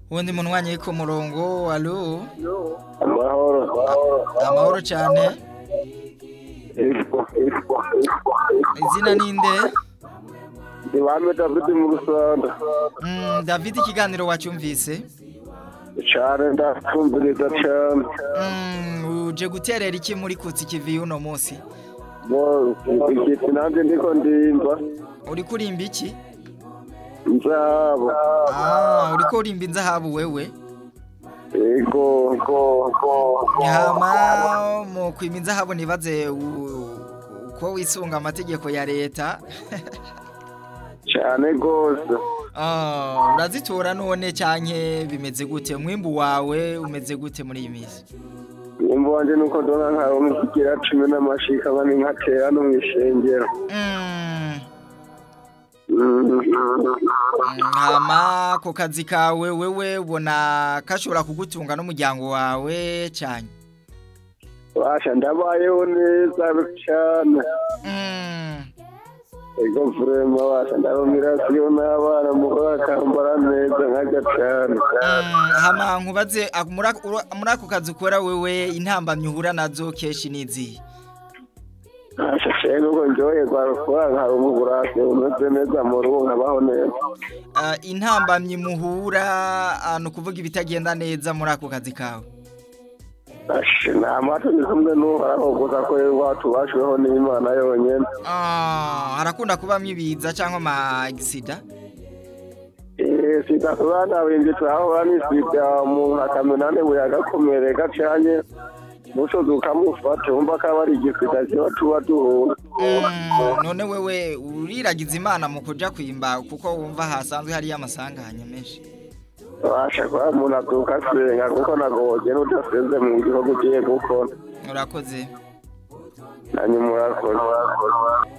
wundi munywanyi ku murongo alo amahoro amahoro cyane izina ninde ibame david mu rusanda Mm, david ikiganiro wacyumvise cane ndakumviriza cane Mm, uje guterera iki muri kutsi kivi uno munsi bo igiti nanje ndiko ndimba uri kurimba iki nzabo ah uriko urimba inzahabu wewe ego go go hama mu kwima inzahabu nibaze u- uko wisunga amategeko ya leta cane gose Ah, urazitora none canke bimeze gute umwimbu wawe umeze gute muri iyi minsi nimba wanje nuko ndona nkawe mukigira cumi n'amashika bane nkatera no mw'ishengero Mm, Mm. hama ku kazi kawe wewe ubona kashobora kugutunga n'umuryango wawe cane basha ndabayeho neza cane Mm, ego vrema basha ndabamirasiyo n'abana mugore akambara neza nkarya cane mm, hama nkubaze ak- muri ako- ura- muri ako kazi ukora wewe intambamyi uhura nazo kenshi n'izihe basha cane nuko njoyerwa rukora nkaba umugurasi umeze neza mu rugo nkabaho neza Ah, intambamyi muhura ah, ni ukuvuga ibitagenda neza muri ako kazi kawe Ashe nta mato ndi kumwe n'uhoraho gusa ko iwacu bashiweho n'imana yonyene Ah, harakunda kubamwo ibiza cyangwa amagisida Eh, sida tubandabimbye turahora n'isida umuntu akamena nebuye agakomereka canye mushozi ukamufata wumva ko aba ari igisida kiba tuba duhura Mm, none wewe uriragiza imana mu kuja kwimba kuko wumva hasanzwe hariyo amasanganya menshi basha kuba umuntu aduka asenga kuko nagoge n'udasenze mu gihugu ugiye gukora urakoze nanyu murakoze